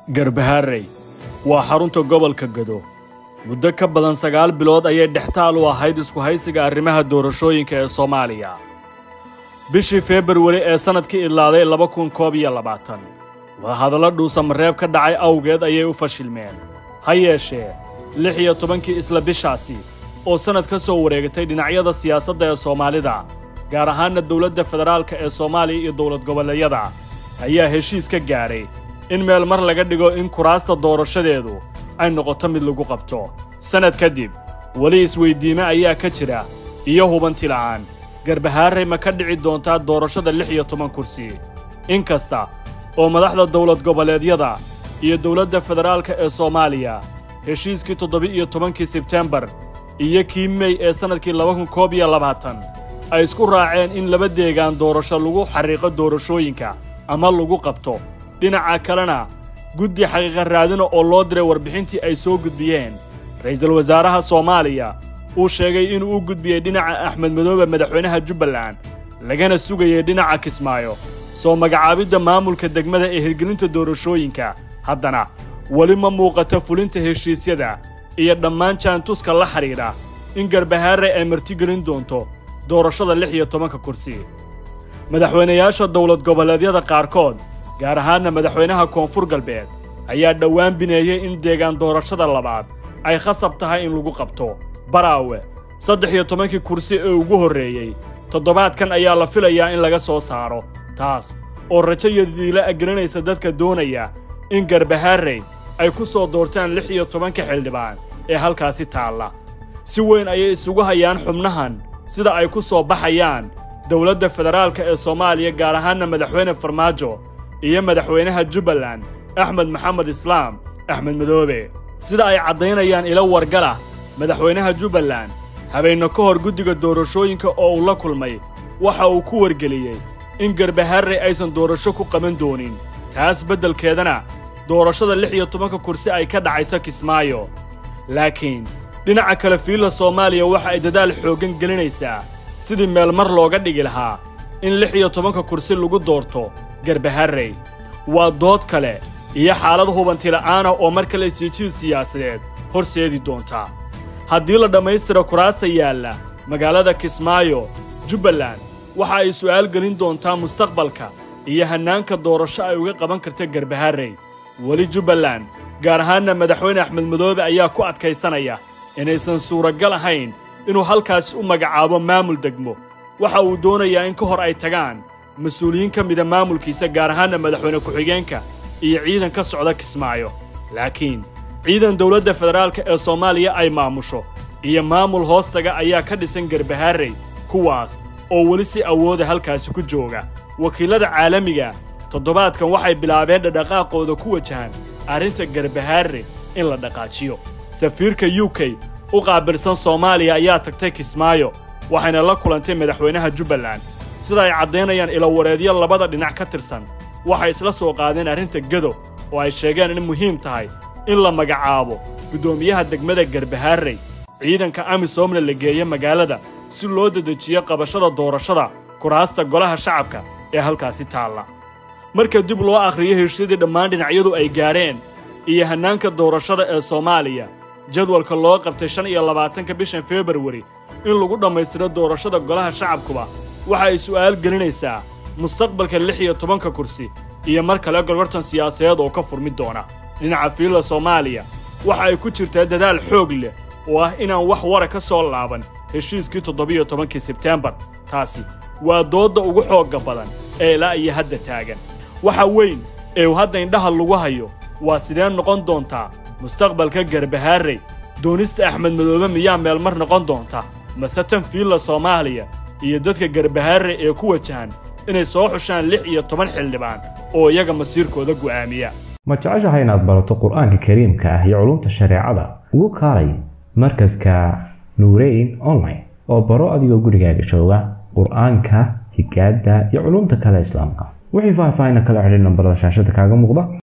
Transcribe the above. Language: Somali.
garbahaarey waa xarunta gobolka gado muddo ka badan sagaal bilood ayay dhextaal u ahayd isku haysiga arrimaha doorashooyinka ee soomaaliya bishii februari ee sannadkii idlaaday laba kun koob iyo labaatan wadahadallo dhuusamareeb ka dhacay awgeed ayay u fashilmeen ha yeeshee lix iyo tobankii isla bishaasi oo sannad ka soo wareegatay dhinacyada siyaasadda ee soomaalida gaar ahaanna dowladda federaalka ee soomaaliya iyo dowlad goboleedyada ayaa heshiis ka gaadhay in meel mar laga dhigo in kuraasta doorashadeedu ay noqoto mid lagu qabto sannad kadib weli isweyddiime ayaa ka jira iyo hubanti la'aan garbahaarey ma ka dhici doontaa doorashada lix iyo toban kursi in kasta oo madaxda dowlad goboleedyada iyo dowladda federaalka ee soomaaliya heshiiskii toddoba-iyo tobankii sebtembar iyo kii mey ee sannadkii laba kun koob iyo labaatan ay isku raaceen in laba deegaan doorasho lagu xarriiqo doorashooyinka ama lagu qabto dhinaca kalena guddi xaqiiqa raadina oo loo diray warbixintii ay soo gudbiyeen ra'iisul wasaaraha soomaaliya uu sheegay inuu u gudbiyey dhinaca axmed madoobe madaxweynaha jubbaland lagana sugayay dhinaca kismaayo soo magacaabidda maamulka degmada ee hirgelinta doorashooyinka haddana weli ma muuqato fulinta heshiisyada iyo dhammaan jaantuska la xidhiidha in garbahaare ay martigelin doonto doorashada lix iyo tobanka kursi madaxweynayaasha dowlad goboleedyada qaarkood gaar ahaanna madaxweynaha koonfur galbeed ayaa dhowaan bineeyey in deegaan doorashada labaad ay khasab tahay in lagu qabto baraawe saddex iyo tobankii kursi ee ugu horreeyey toddobaadkan ayaa la filayaa in laga soo saaro taas oo rajo iyo diila agelinaysa dadka doonaya in garbahaarey ay ku soo doortaan lix iyo tobanka xildhibaan ee halkaasi taalla si weyn ayay isugu hayaan xubnahan sida ay ku soo baxayaan dowladda federaalka ee soomaaliya gaar ahaanna madaxweyne farmaajo iyo madaxweynaha jubbaland axmed maxamed islaam axmed madoobe sida ay caddaynayaan ilo wargala madaxweynaha jubbaland habeenno ka hor guddiga doorashooyinka oo uu la kulmay waxa uu ku wargeliyey in garbaharey aysan doorasho ku qaban doonin taas beddelkeedana doorashada lix iyo tobanka kursi ay ka dhacayso kismaayo laakiin dhinaca kale fiilla soomaaliya waxa ay dadaal xooggan gelinaysaa sidii meel mar looga dhigi lahaa in lix iyo tobanka kursi lagu doorto garbaharey waa dood kale iyo xaalad hubantila'aana oo mar kale isjijiid siyaasadeed horseedi doonta haddii la dhammaystiro kuraasta yaalla magaalada kismaayo jubbaland waxa ay su'aal gelin doontaa mustaqbalka iyo hannaanka doorasho ay uga qaban karta garbaharey weli jubbaland gaar ahaanna madaxweyne axmed madoobe ayaa ku adkaysanaya inaysan suuragal ahayn inuu halkaas u magacaabo maamul degmo waxa uu doonayaa in ka hor ay tagaan mas-uuliyiin ka mida maamulkiisa gaar ahaanna madaxweyne ku-xigeenka iyo ciidan ka socda kismaayo laakiin ciidan dowladda federaalka ee soomaaliya ay maamusho iyo maamul hoostaga ayaa ka dhisan garbahaarey kuwaas oo weli si awooda halkaasi ku jooga wakiillada caalamiga toddobaadkan waxay bilaabeen dhadhaqaaqooda ku wajahan arrinta garbahaare in la dhaqaajiyo safiirka u k u qaabilsan soomaaliya ayaa tagtay kismaayo waxayna la kulantay madaxweynaha jubbaland sida ay caddaynayaan ilowareedyo labada dhinac ka tirsan waxay isla soo qaadeen arrinta gado oo ay sheegeen in muhiim tahay in la magacaabo guddoomiyaha degmada garbahaarey ciidanka amisoomna la geeyo magaalada si loo dedejiyo qabashada doorashada kuraasta golaha shacabka ee halkaasi taalla marka dib loo akhriyo heshiisyadii dhammaan dhinacyadu ay gaadheen iyo hannaanka doorashada ee soomaaliya jadwalka loo qabtay shan iyo labaatanka bishan februari in lagu dhammaystiro doorashada golaha shacabkuba waxa ay su'aal gelinaysaa mustaqbalka lix iyo tobanka kursi iyo mar kale gorgortan siyaasadeed oo ka furmi doona dhinaca fiilla soomaaliya waxa ay ku jirtaa dadaal xoog leh oo ah inaan wax wara ka soo laaban heshiiskii toddobiyo tobankii sebteembar taasi waa doodda ugu xoogga badan ee ilaa iyo hadda taagan waxa weyn ee uu hadda indhaha lagu hayo waa sidee noqon doontaa mustaqbalka garbahaarey doonista axmed madoobe miyaa meel mar noqon doonta mase tan fiilla soomaaliya iyo dadka garbahaarey ee ku wajahan inay soo xushaan lix iyo toban xildhibaan oo iyaga masiirkooda go'aamiya ma jeceshahay inaad barato qur-aanka kariimka ah iyo culumta shareecada ugu kaalay markaska nuureyn online oo baro adigoo gurigaaga jooga qur-aanka higaada iyo culumta kale islaamka wixii faahfaahina kala xidhin nambarada shaashada kaaga muuqda